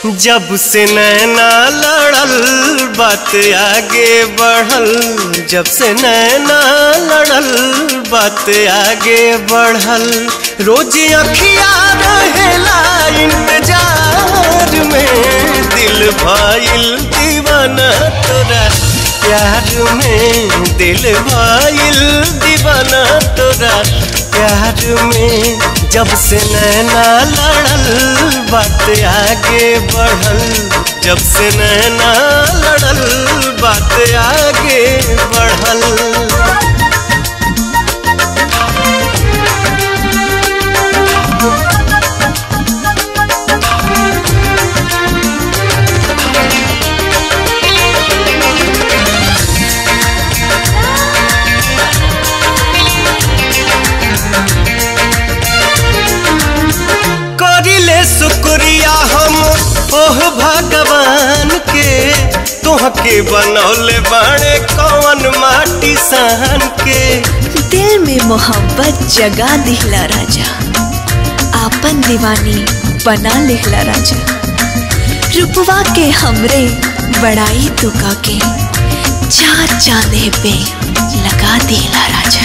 जब से नैना लड़ल बात आगे बढ़ल जब से नैना लड़ल बात आगे बढ़ल रोज अखिया रहेला इंतजार में दिल भाईल दीवाना तोरा प्यार में दिल भाईल दीवाना तोरा प्यार में जब से नैना लड़ल बात आगे बढ़ल जब से नैना लड़ल बात आगे बढ़ल करिले शुक्रिया हम ओह भगवान के तोहके बनौले बाड़े कौन माटी सहन के दिल में मोहब्बत जगा दिहला राजा आपन दीवानी बना लिहला राजा रुपवा के हमरे बड़ाई तुका के चार चांदे पे लगा दिहला राजा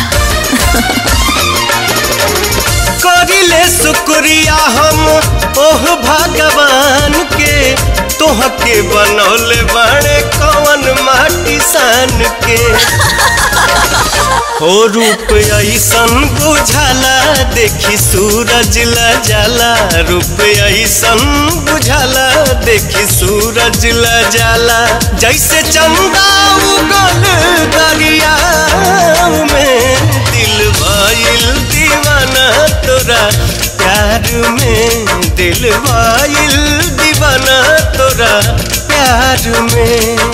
करिले शुक्रिया हम ओह भगवान के तोहके बनौले बाड़े कौन माटी सान के हो रूप ऐसन बुझाला देखी सूरज ल जाला रूप ऐसन बुझाला देखी सूरज ल जाला जैसे चंदा उगल दरिया में दिल भइल दीवाना तोरा प्यार में दिल भइल दीवाना तोरा प्यार में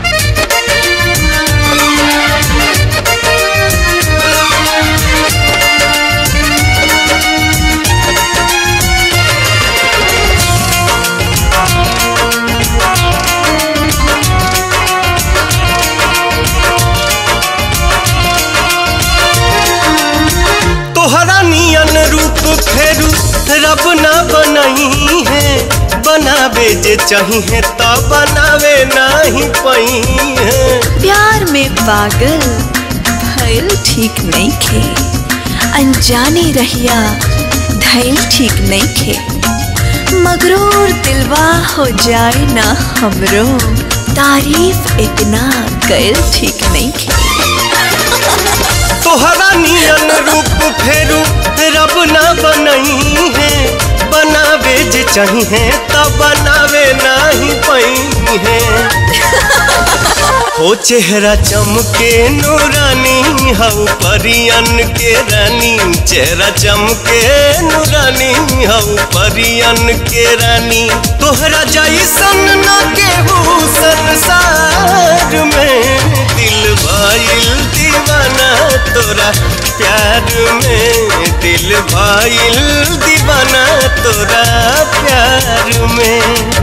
तोहरा नियन रूप फेरू रब ना बनही है बनावे जे चाहिए तो बनावे नाही पही है प्यार में पागल भइल ठीक नहीं खे अनजाने रहिया धैल ठीक नहीं खे मगरूर दिलवा हो जाए ना हमरो तारीफ इतना कैल ठीक नहीं खे तोहरा नियन रूप फेरू रब ना बनही है बनावे जे चाहिए तो बनावे नाही पही है हो चेहरा चमके नूरानी हऊ परियन के रानी चेहरा चमके नूरानी हऊ परियन के रानी तोहरा जैसन न केहू संसार में दिल भइल दीवाना तोरा प्यार में दिल भइल दीवाना तोरा प्यार में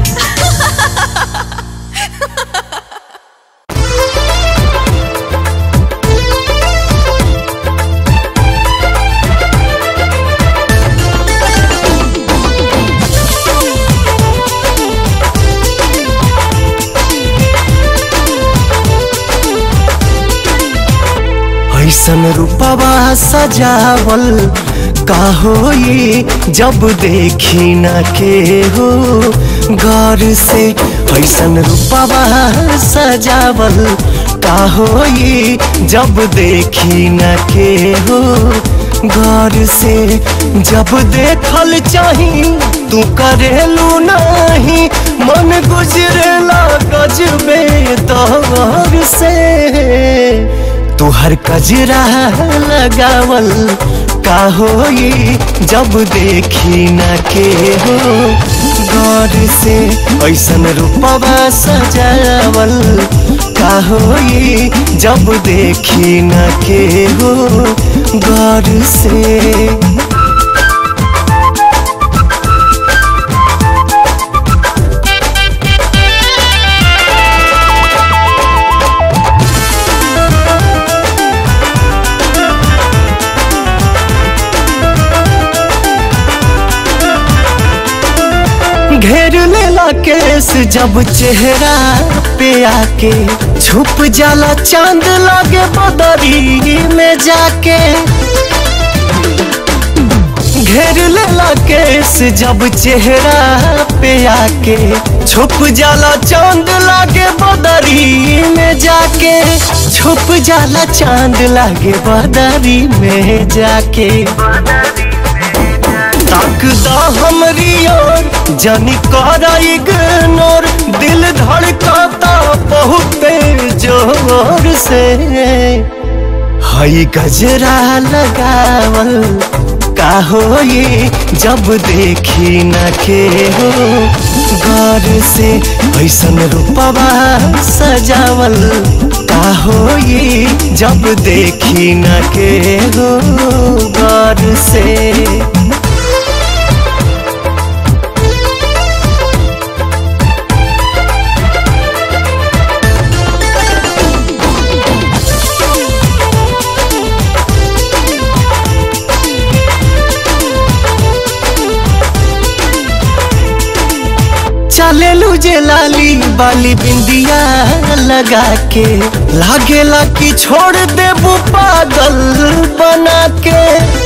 ऐसन रूपवा सजावल का होई जब देखी न के हो गौर से ऐसन रूपवा सजावल का होई जब देखी न के हो गौर से जब देखल चाही तू करेलू नहीं मन गुजरेला गजबे दौर से तुहर कजरा लगावल का होई जब देखी न के हो गौर से ऐसन रूपवा सजावल का होई जब देखी न के हो गौर से घेर लेला लेला केस जब चेहरा पे आके छुप जाला चांद लागे बदरी में जाके घेर लेला केस जब चेहरा पे आके छुप जाला चांद लागे बदरी में जाके छुप जाला चांद लागे बदरी में जाके ताकदा हमरी ओर जानी कर इग्नोर दिल धड़काता बहुत जोर से हई गजरा लगावल का हो ये जब देखी न के हो गौर से ऐसन रूपवा सजावल का हो ये जब देखी न के हो गौर से चलेलू जे लाली बाली बिंदिया लगा के लागेला कि छोड़ देबू पागल बना के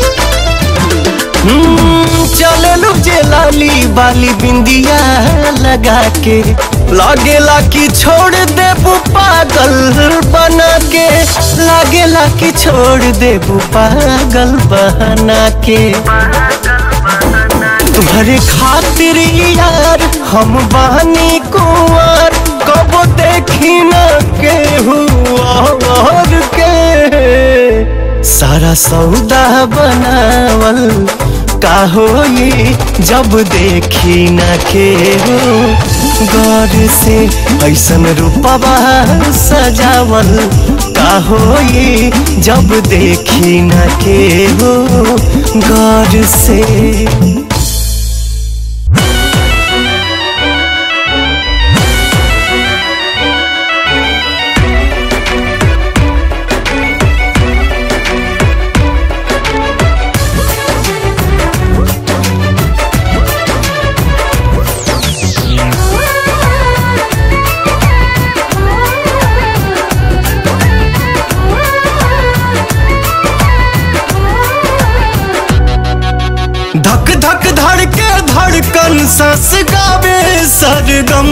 हम्म, चलेलू जे लाली बाली बिंदिया लगा के लागेला कि छोड़ देबू पागल बना के लागेला कि छोड़ देबू पागल बना के तुम्हारे खातिर यार हम बानी कुंवर कब देखी न के और के सारा सौदा बनावल का हो ये जब देखी न के हो गौर से ऐसन रूपवा सजावल का हो ये जब देखी न के हो गौर से धक धक धड़के धड़कन सस गावे सरगम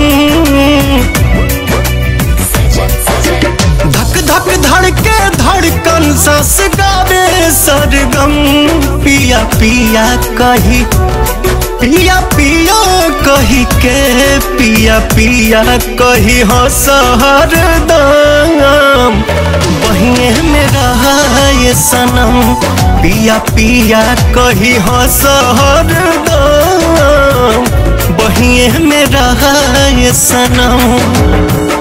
धक धक धड़के धड़कन सस गावे सरगम पिया पिया कही पिया पिया कही के पिया पिया कही हो सहर दाम बहिए में रहा ये सनम पिया पिया कही हो सहर दाम बहिए में रहा ये सनम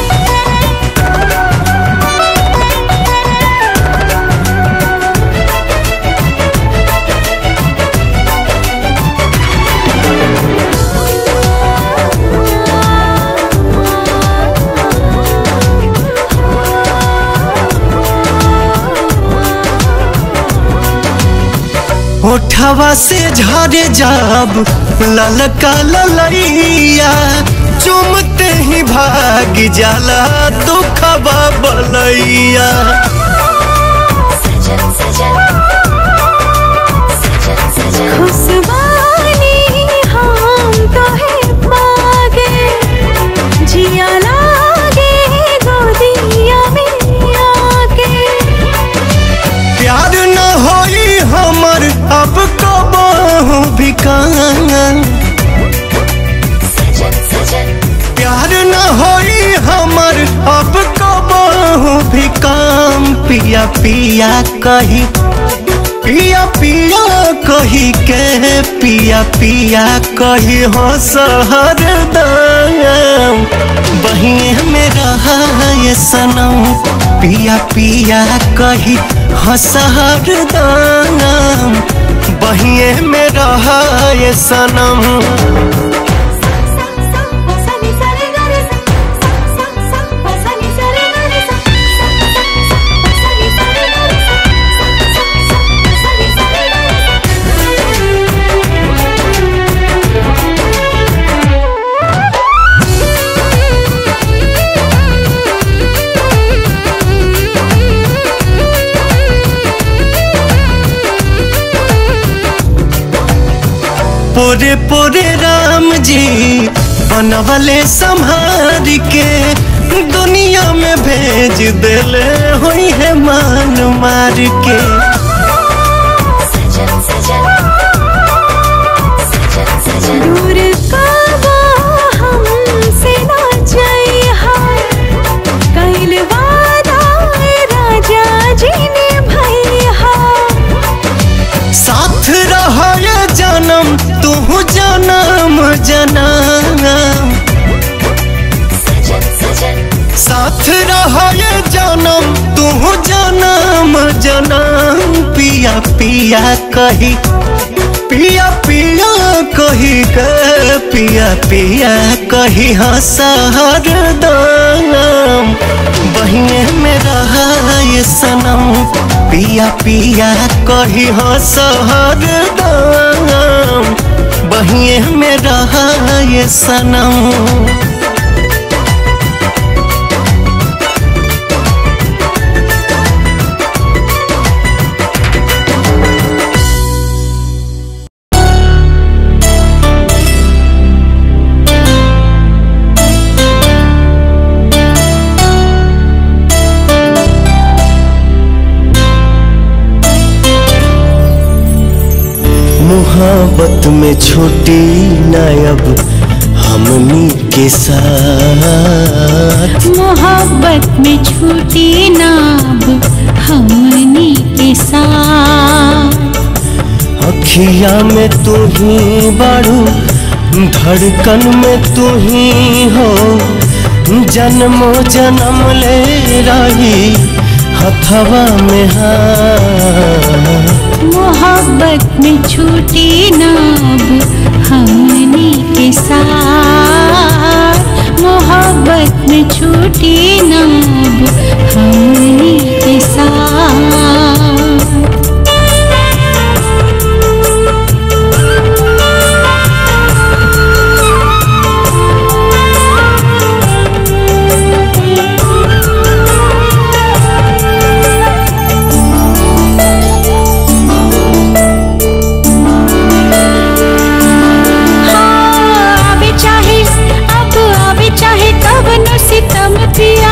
होठवा से झरे जब ललका ललैया चुमते ही भाग जाला दुखवा बलैया खुशबानी हम कहे पागे जिया लागे गोदिया में आके प्यार न होई हमर अब कबहू भी कान प्यार न होई हमर अब कबहू भी काम पिया पिया कही पिया पिया कही के पिया पिया कही हो सहर दाम बहिए में रहा ये सनम पिया पिया कही हो सहर दाम बहिए में रहा ये सनम पोरे पोरे राम जी बनवले संहार के दुनिया में भेज देले हुई है मान मार के सजन सजन सजन सजन दूर काबा हमसे ना जाइहा कैल वादा राजा जी ने भैया साथ रहे जन्म तू जन्म जन्म सजन सजन साथ रहे जन्म तू जन्म जन्म पिया पिया कही पिया पिया कही के पिया पिया कही हाँ सहर दाम बहिने में रहा ये सनम पिया पिया कही हाँ सहर दाम बहिए में रहा ये सनम मोहब्बत में छोटी नायब हमनी के साथ मोहब्बत में छूटी नाब हमनी के साथ अखिया में तू ही बारू धड़कन में तू ही हो जन्मो जन्म ले रही हथवा में हाथ मोहब्बत में छूटी नाब हमनी के साथ मोहब्बत में छूटी नाब हमनी के साथ हाँ, आवे चाहे अब आवे चाहे कब नो सितम पिया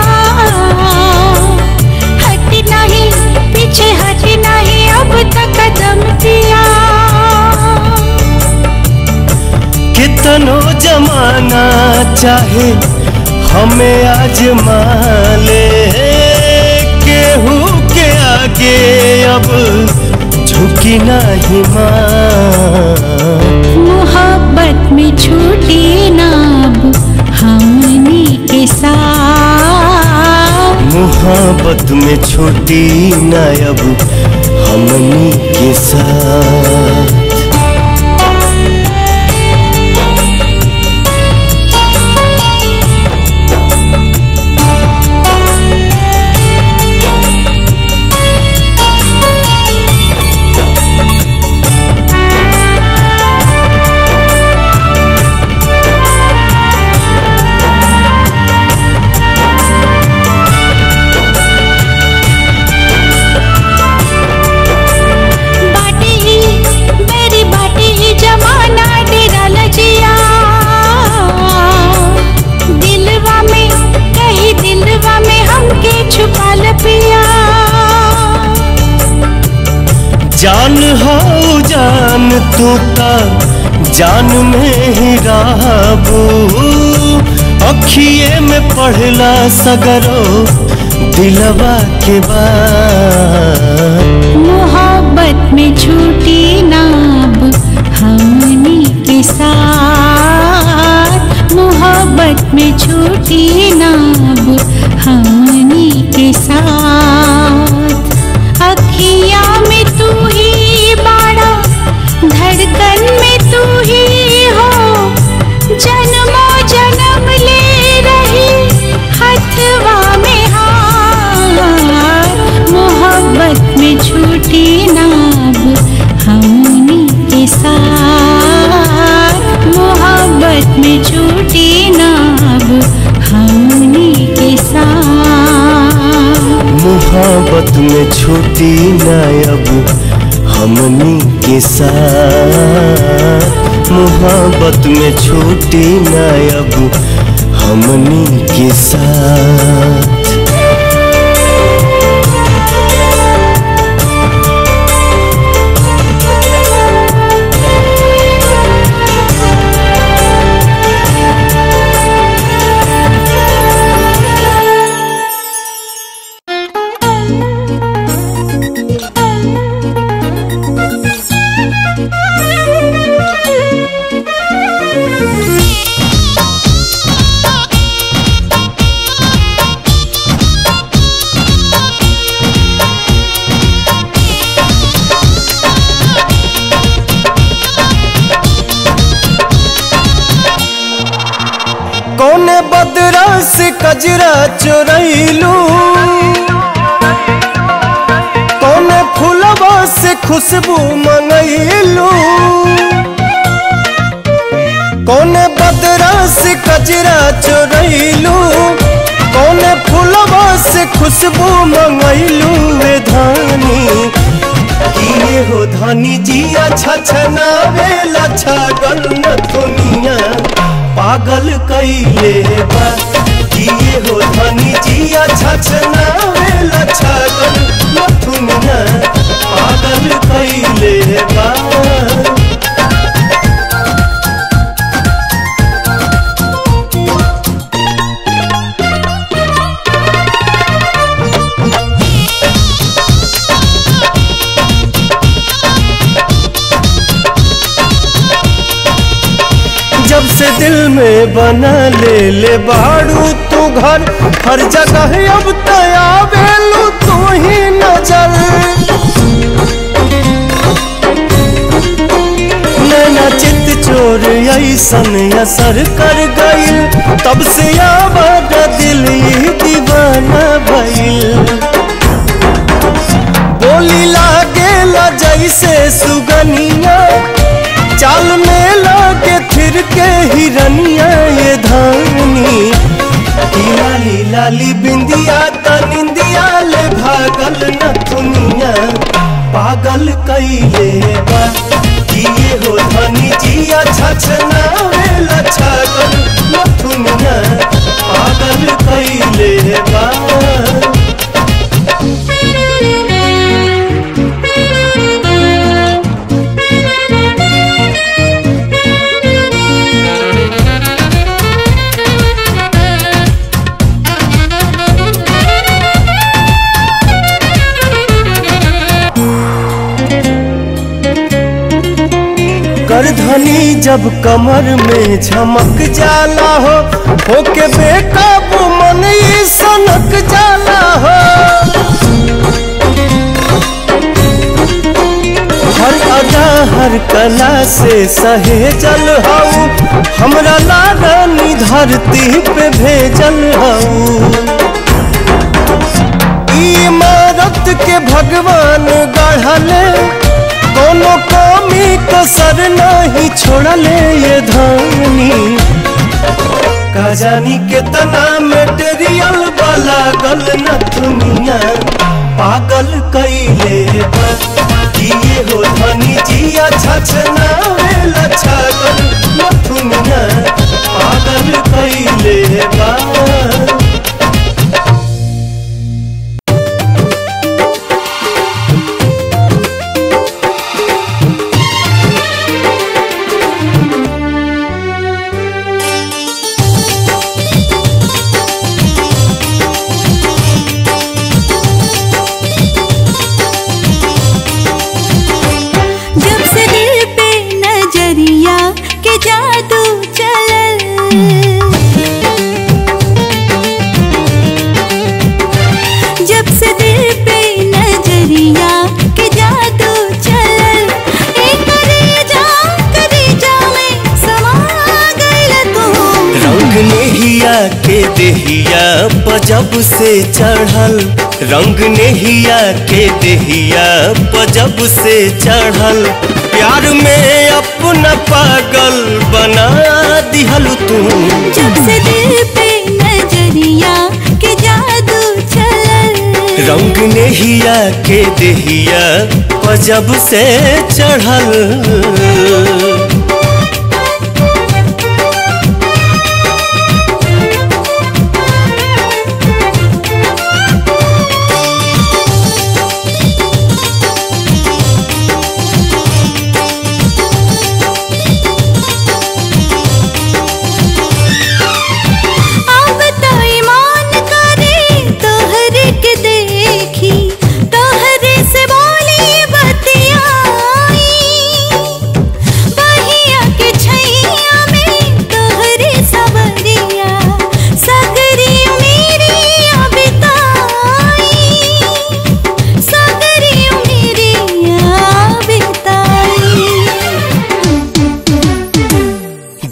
हट नहीं पीछे हट नहीं अब तक कदम पिया कितनो जमाना चाहे हमें आजमा ले केहू के आगे अब झुकी नहीं मां मोहब्बत में छूटी नाब हमनी के साथ मोहब्बत में छोटी नायब हमनी के साथ बाटे ही मेरी बाटे ही जमाना डेरा लजिया दिलवा में कहीं दिलवा में हमके छुपा ल पिया जान हो जान तू ता जान में ही रहबू अखिए में पढ़ला सगरो दिलवा के बाद मोहब्बत में छूटी नाब हमनी के साथ मोहब्बत में छूटी नाब हमनी के साथ अखिया में तू ही बाड़ा धड़कन में तू ही हो जन्मो जन्म ले रही हथवा में हाथ मोहब्बत में छूटी नाब हमनी के साथ मोहब्बत में छूटी नाब हमनी के साथ मोहब्बत में छोटी नायब हमनी के साथ मोहब्बत में छूटी ना अब हमनी के साथ कौने बदरा से कजरा चोरैलू कौने फूलवा से खुशबू मंगैलू कौने बदरा से कजरा चोरैलू कौने फूलवा से खुशबू मंगैलू वे धानी किए हो धनी जिया छछनावे लछगल न दुनिया पागल कैले बा किए हो धनी जिया छछनावे लछगल न दुनिया पागल कैले बा जब से दिल में बना ले ले बाड़ू तू घर हर जगह अब तया बेलू तू ही नजर नैना चित चोर ऐसन असर कर गईल तब से आवाज दिल ही दीवाना भइल बोली लागेला जैसे सुगनिया चाल में लागे फिर के हिरनिया ये धानी ई लाली लाली बिंदिया त निंदिया ले भागल न दुनिया पागल कैले बा किए हो धनी जिया छछना वेला छागल न दुनिया पागल कैले बा करधनी जब कमर में झमक जाला हो होके बेकाबू मन ई सनक जाला हो हर अदा हर कला से सहेजल हऊ हमरा लारानी धरती पे भेजल हऊ ई इमारत के भगवान गढ़ले कोनो कमी कसर नहीं छोड़ले ये धानी का जानी कितना मेटेरियल वाला गल न दुनिया पागल कैले बा किए हो धनी जिया छछना वेला छागल न दुनिया पागल कैले बा जब से दिल पे नजरिया के जादू चलल जब से दिल पे नजरिया के जादू चलल ए करेजा करेजा में समा गइल तू रंग नेहिया के देहिया पजब से चढ़ल रंग नेहिया के देहिया पजब से चढ़ल प्यार में अपना पागल बना दिहल तू जब से दिल पे नजरिया के जादू चलल रंग नेहिया के देहिया पजब से चढ़ल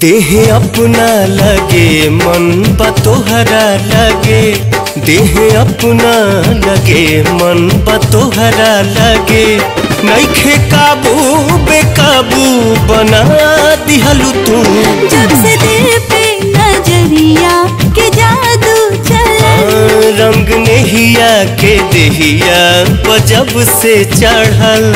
देह अपना लगे मन बा तोहरा लगे देह अपना लगे मन बा तोहरा लगे नैखे काबू बेकाबू बना दिहलू तू जब से दिल पे नजरिया के जादू चला रंग नेहिया के देहिया जब से चढ़ल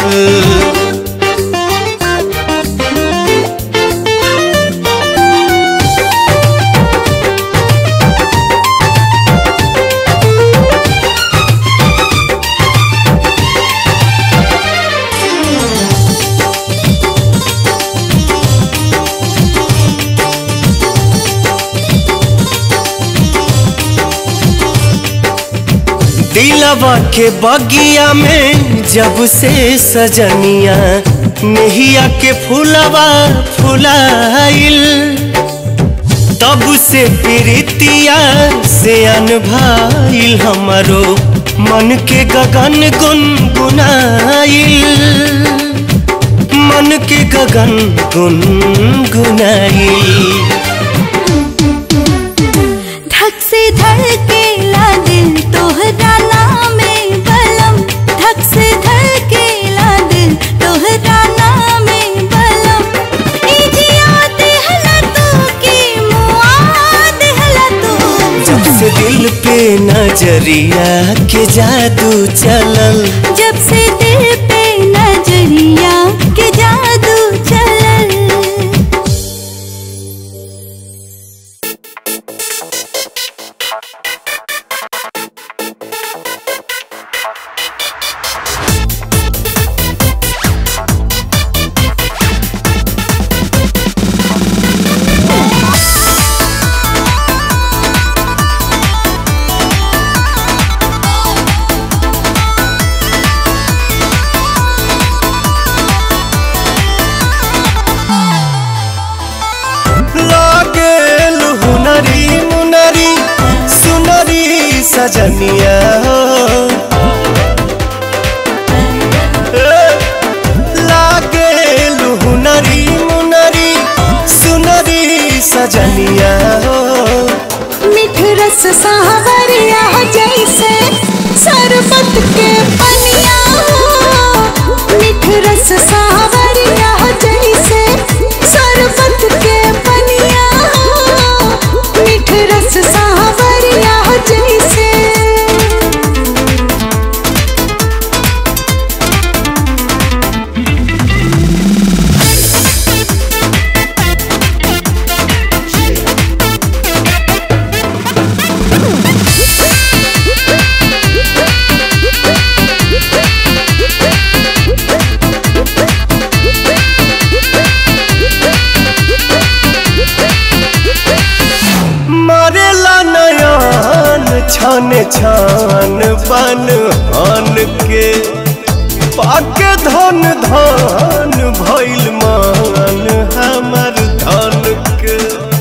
दिलवा के बगिया में जब से सजनिया नेहिया के फूलवा फुलाइल तब से प्रीतिया से अनभाइल हमारो मन के गगन गुनगुनाइल मन के गगन गुनगुनाइल धक से धड़केला दिल तोहरा नामे बलम धक से धड़केला दिल तोहरा नामे बलम ई जिया देहला तू की मुआ देहला तू जब से दिल पे नजरिया के जादू चलल जब से दिल पे नजरिया के जादू चलल लागे हुनरी मुनरी सुनरी सजनिया हो ए, लागे हुनरी मुनरी सुनरी सजनिया हो मिठ रस सावरिया जैसे शरबत के पनिया हो मिठ रस सावरिया जैसे शरबत के पनिया हो मिठ रस सावरिया जैसे मरेला नयन छन छन बन हन के पाके धन धन भइल मान हमर धन के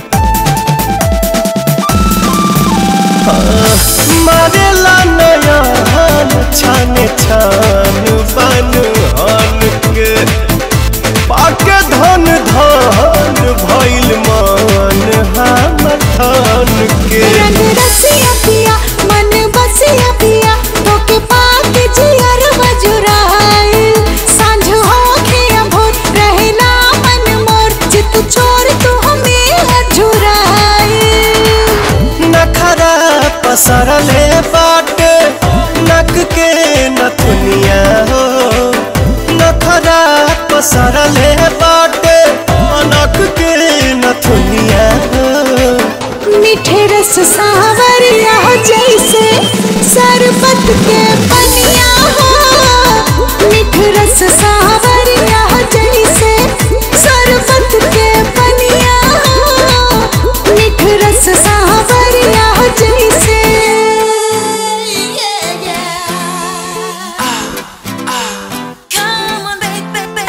हाँ, मरेला नयन छन छन बन हन के पाके धन धन भइल मान हमर धन के रंग रसिया पिया मन बसिया पिया तोके पाक जियर मजुराए सांझ होखे अभोर रहना मन मोर चित चोर तू हमें अझुराए नखरा पसरले बाटे नक के नथुनिया हो नखरा पसरले बाटे नक के नथुनिया हो मीठे रस सावरिया जैसे शरबत के पनिया हो मीठे रस सावरिया जैसे शरबत के पनिया हो मीठे रस सावरिया जैसे Come on, baby,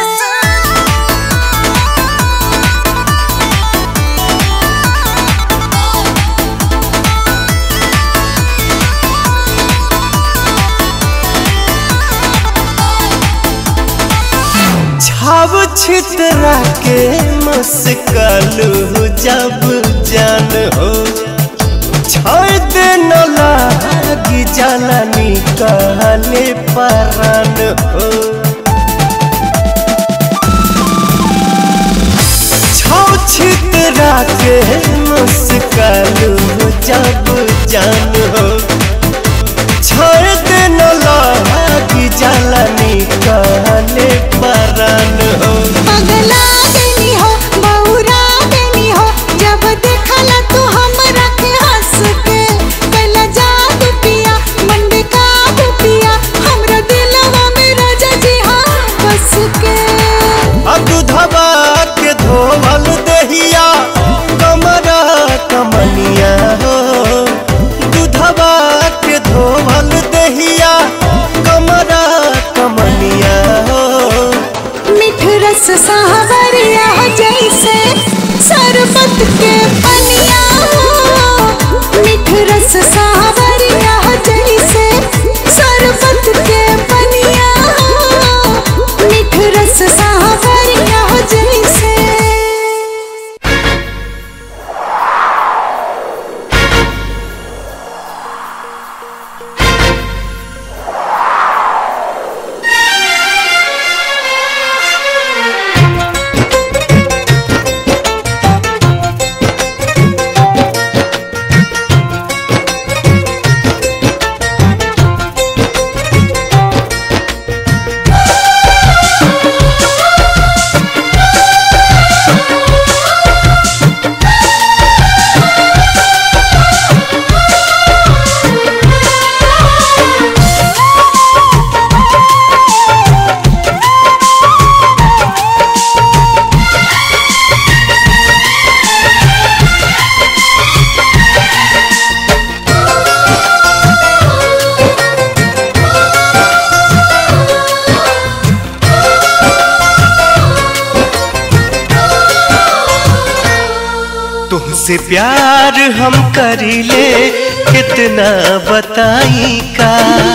छाव छितरा के मुस्कलू जब जान हो छोड़ दे न लागी जाला निकाले परान हो छौ छितरा के मुस्कलू जब जान हो छोड़ दे न लागी जाला निकाले परान हो पगला देनी हो बहुरा देनी हो जब देखला तू हमरा के हंस के पहला जादू पिया मंडे का पिया हमरा दिलवा में राजा जी हाँ बस के दूधवा के धोवल दहिया कमरा कमनिया हो दूधवा के धोवल दहिया कमरा कमनिया हो मिठ रस सावरिया जैसे शरबत के पनिया मिठ रस सावरिया जैसे शरबत के पनिया मिठ रस सावरिया जैसे तुमसे प्यार हम करीले कितना बताई का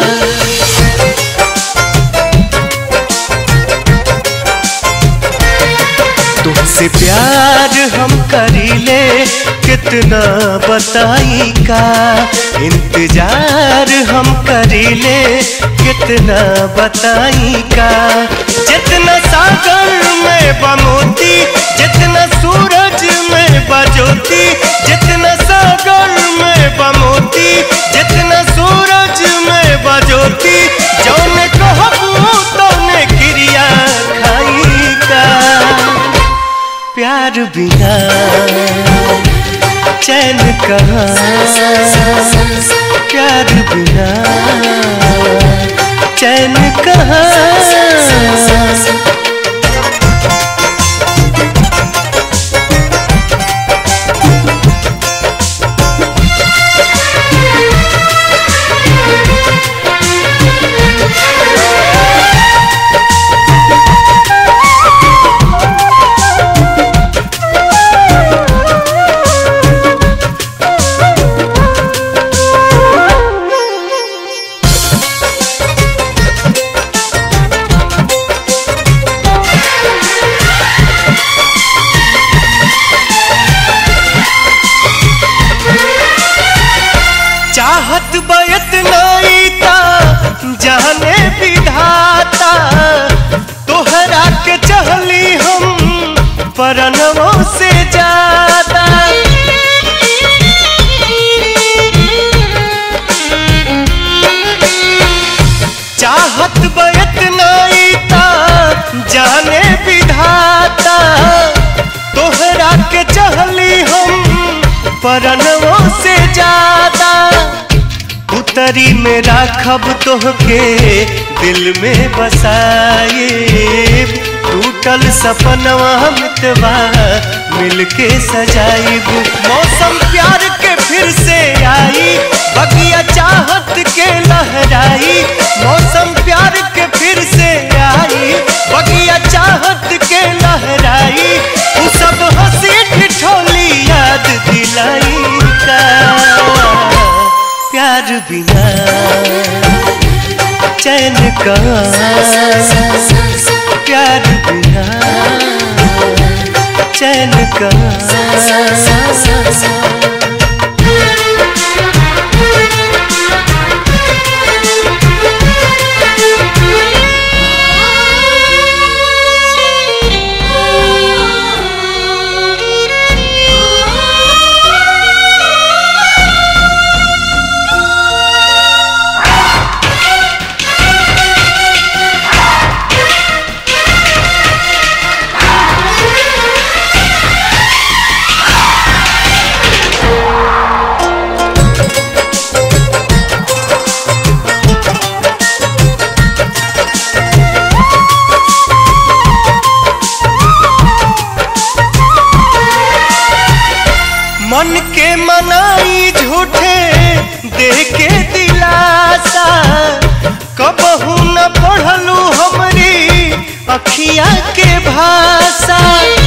तुमसे प्यार हम करीले कितना बताई का इंतजार हम करीले कितना बताई का जितना सागर में बमोती जितना सूरज में बजोती जितना सागर में बमोती जितना सूरज में बजोती जौन कहबू तौने क्रिया खाई का प्यार बिना चैन कहाँ प्यार बिना चैन कहाँ चाहत बयत नाईता जाने विधाता तोहरा के चहली हम परनवों से ज्यादा चाहत बयत नाईता जाने विधाता तोहरा के चहली हम परनवों से ज्यादा उतरी में राखब तोहके दिल में बसाए टूटल सपनवा मितवा मिलके सजाइब मौसम प्यार के फिर से आई बगिया चाहत के लहराई मौसम प्यार के फिर से आई बगिया चाहत के लहराई उ सब हंसी ठिठोली याद दिलाई का प्यार बिना चैन का प्यार बिना चैन कहाँ मन के मनाई झूठे दे के दिलासा कबहू न पढ़लू हमरी अखिया के भाषा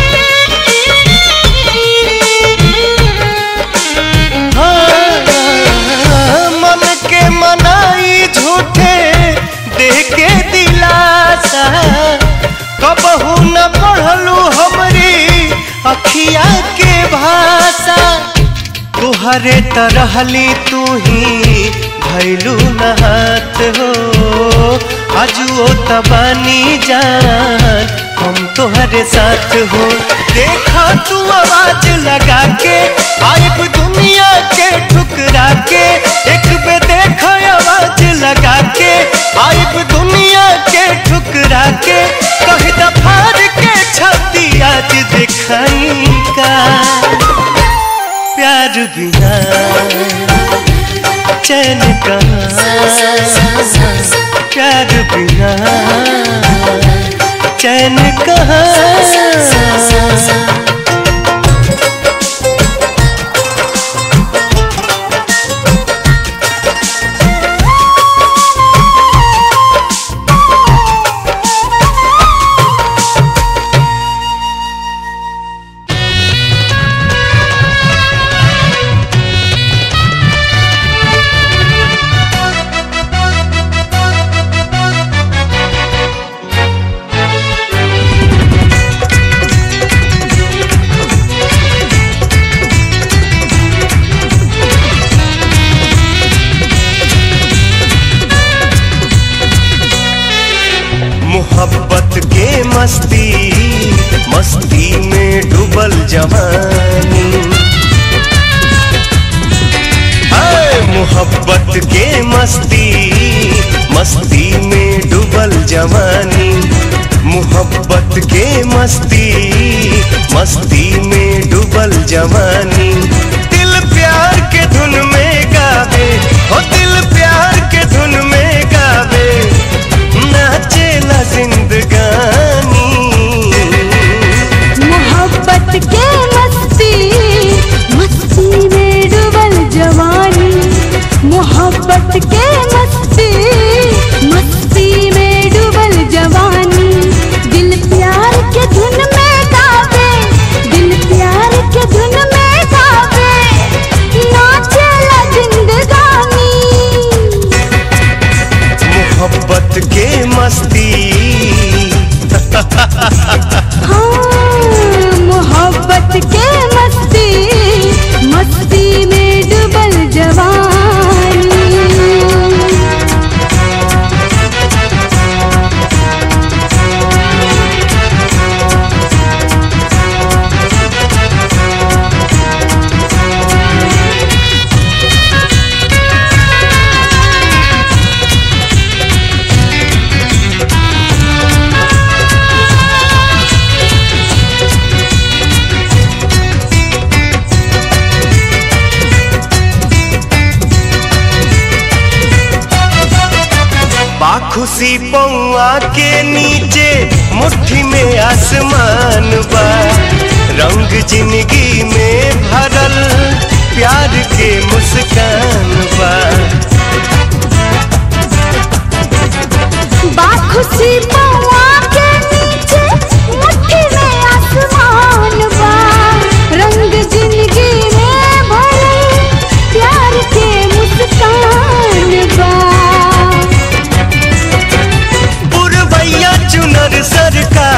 हाँ, मन के मनाई झूठे दे के दिलासा कबहू न पढ़लू हमरी अखिया के भाषा तुहरे तरहली तू ही भैलू नहात हो अजुओ तबानी जान हम तुहरे साथ हो देखा तू आवाज लगा के आइब दुनिया के ठुकरा के एक बे देखा आवाज लगा के आइब दुनिया के ठुकरा के कही दफार के छाती आज दिखाई का प्यार बिना चैन कहाँ प्यार बिना चैन कहाँ मोहब्बत के मस्ती मस्ती में डूबल जवानी हाय, मोहब्बत के मस्ती मस्ती में डूबल जवानी मोहब्बत के मस्ती मस्ती में डूबल जवानी दिल प्यार के धुन में गावे हो दिल प्यार के धुन में गावे नाचेला जिंदगानी मोहब्बत के मस्ती मस्ती में डूबल जवानी मोहब्बत के मस्ती मस्ती में डूबल जवानी दिल प्यार के धुन में गावे दिल प्यार के धुन में गावे नाचेला जिंदगानी मोहब्बत के मस्ती हाँ, मोहब्बत के मस्ती मस्ती में डूबल जवानी बाखुशी पौआ के नीचे मुट्ठी में आसमान बा रंग जिंदगी में भरल प्यार के मुस्कान बा बाखुशी पौआ के नीचे मुट्ठी में आसमान बा रंग जिंदगी में भरल प्यार के मुस्कान बा बुरबैया चुनर सरकार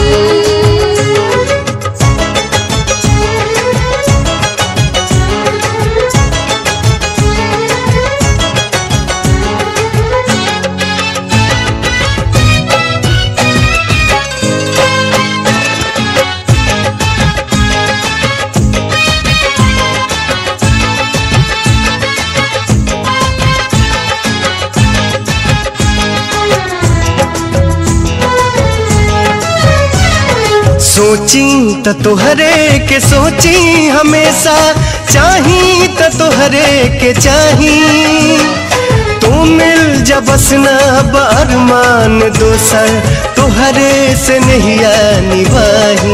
सोची त तोहरे के सोची हमेशा चाही त तोहरे के चाही तू मिल जब बसना बरमान दोसर तोहरे से नहीं निभाही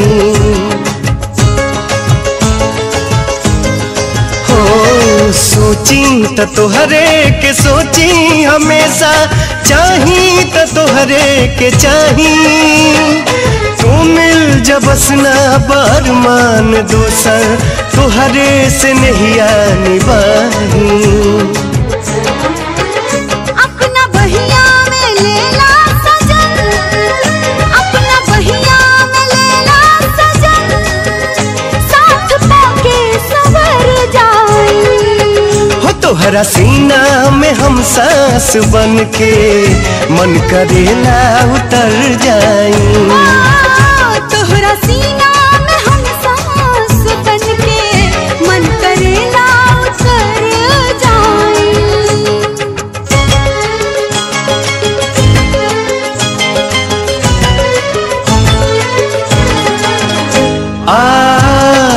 हो सोची त तोहरे के सोची हमेशा चाही त तोहरे के चाही तू मिल जब बसना बरमान दोसर तोहरे से नहीं निभाही अपना बहिया में लेला सजन अपना बहिया में लेला सजन साथ पाके सवर जाई हो तोहरा सीना में हम सांस बन के मन करेला उतर जाई आ, तोहरा सीना में हम सांस बन के मन करेला उतर जाई आ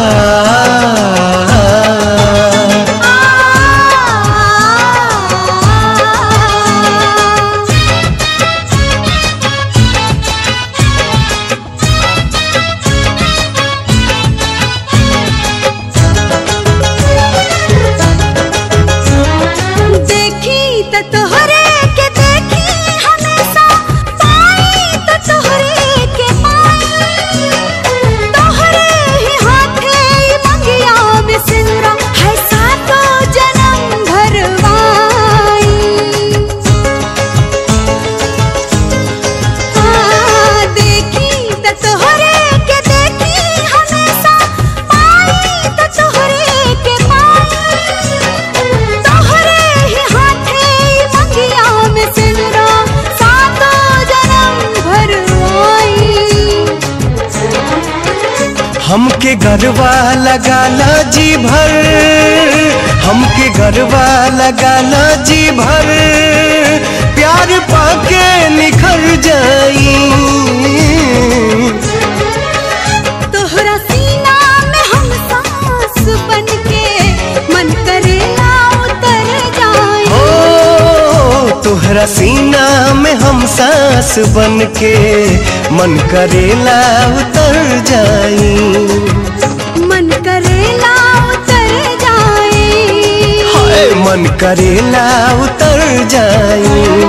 देखी त तोहरे के देखी हमेशा पाई त तोहरे के पाई तोहरे ही हाथे ई मंगिया में सिंदूरा है सातो जन्म भरवाई आ, देखी त तोहरे के देखी हमेशा पाई त तोहरे के पाई तोहरे ही हाथे ई मंगिया में सिंदूरा सातो जन्म भरवाई हमके गरबा लगाला जी भर हमके गरबा लगाला जी भर प्यार पाके निखर जाई तोहरा सीना में हम सांस बन के मन करेला उतर जाए ओ तोहरा सीना में हम सांस बन के मन करेला उतर जाई मन करेला उतर जाए हाय मन करेला उतर जाई